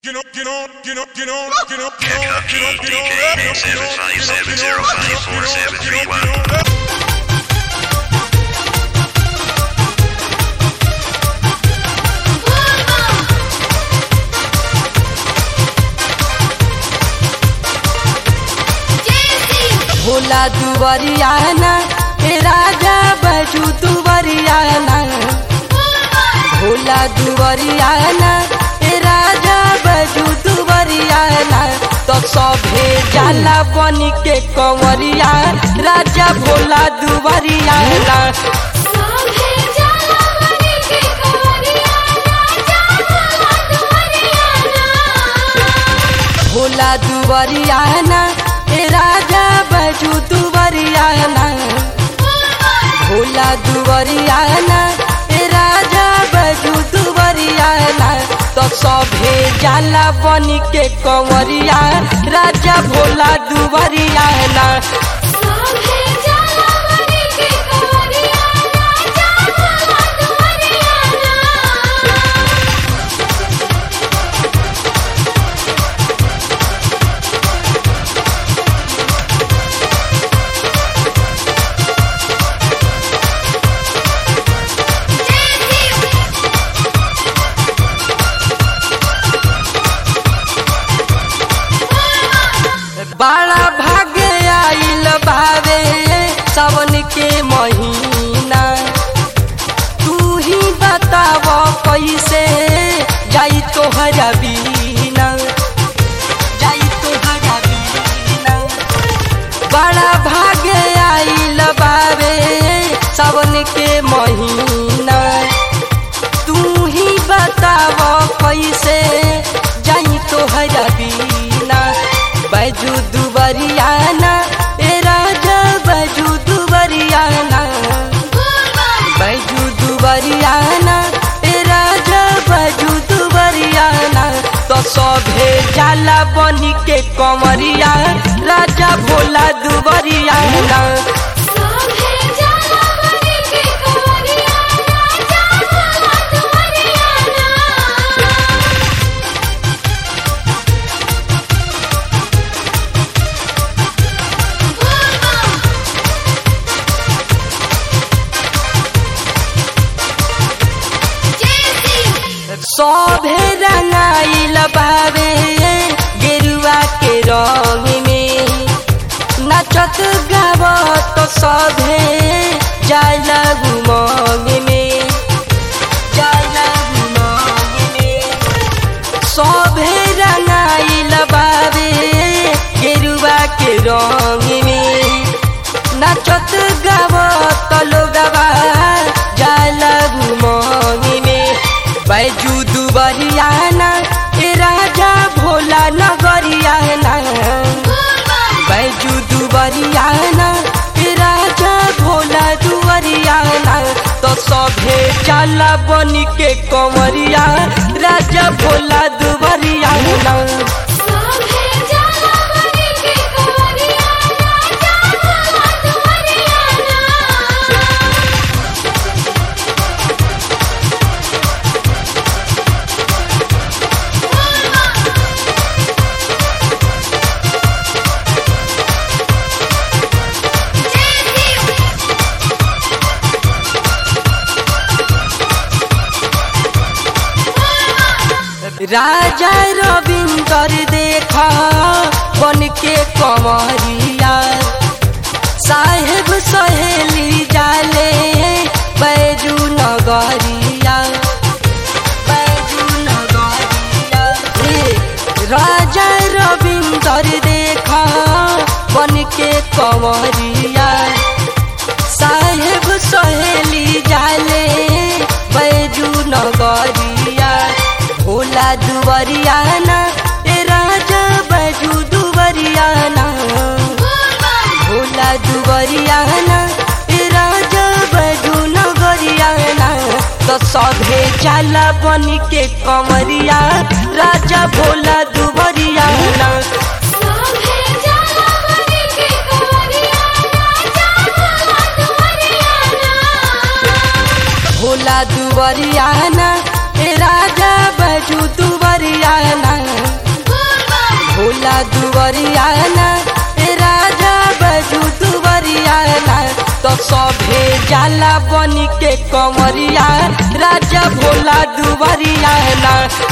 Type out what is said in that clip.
You know, you know, you know, you know, you know, you know, Kentucky you know, you know, DK you know, seven you know, five you know, seven you zero know, five you four know, seven you three know, one. you know. Bhola दुवरियाना हे राजा बजू दुवरियाना भोला दुवरियाना हे राजा बजू दुवरियाना तो सभे जाला बनी के कंवरिया राजा भोला दुवरियाना भोला दुवरियाना हे राजा बजू दुवरियाना भोला दुवरियाना हे राजा बजू दुवरियाना तो सभे जाला बनी के कंवरिया राजा भोला दुवरियाना बड़ा भाग्य आइल भावे सावन के महीना तू ही बताव कैसे जाई तोहरा बीना जाई तोहरा बीना बड़ा भाग्य आइल बावे सावन के महीना तू ही बताव कैसे जाई तोहरा बीना बजू दुबरियाना ए राजा बजू दुबरियाना बजू दुबरियाना ए राजा बजू दुबरियाना तो सभे जाला बनी के कमरिया राजा भोला दुबरियाना सभे रंगाइल बावे गेरुआ के रंग में नचत गावत सभे जाला घुमंग में जाला घुमंग में सभे रंगाइल बावे गेरुआ के रंग में नचत गावत लोगवा जाला घुमंग में बैजू दुबरियाना ए राजा भोला नगरियाना बैजू दुबरियाना ए राजा भोला दुबरियाना तो सभे जाला बनी के कंवरिया राजा भोला दुबरियाना राजा रविंदर देखा बन के कमरिया साहेब सहेली जाले बैजू नगरिया बैजू नगरिया हे राजा रविंदर देखा बन के कमरिया साहेब सहेली जाले बैजू नगरिया भोला दुवरियाना ए राजा बैजू दुवरियाना भोला दुवरियाना ए राजा बैजू नगरियाना तो सभे जाला बनी के कमरिया राजा भोला दुवरियाना भोला दुवरियाना ए राजा बजू दुवरियाना सभे जाला बनी के कमरिया राजा भोला दुबरिया ना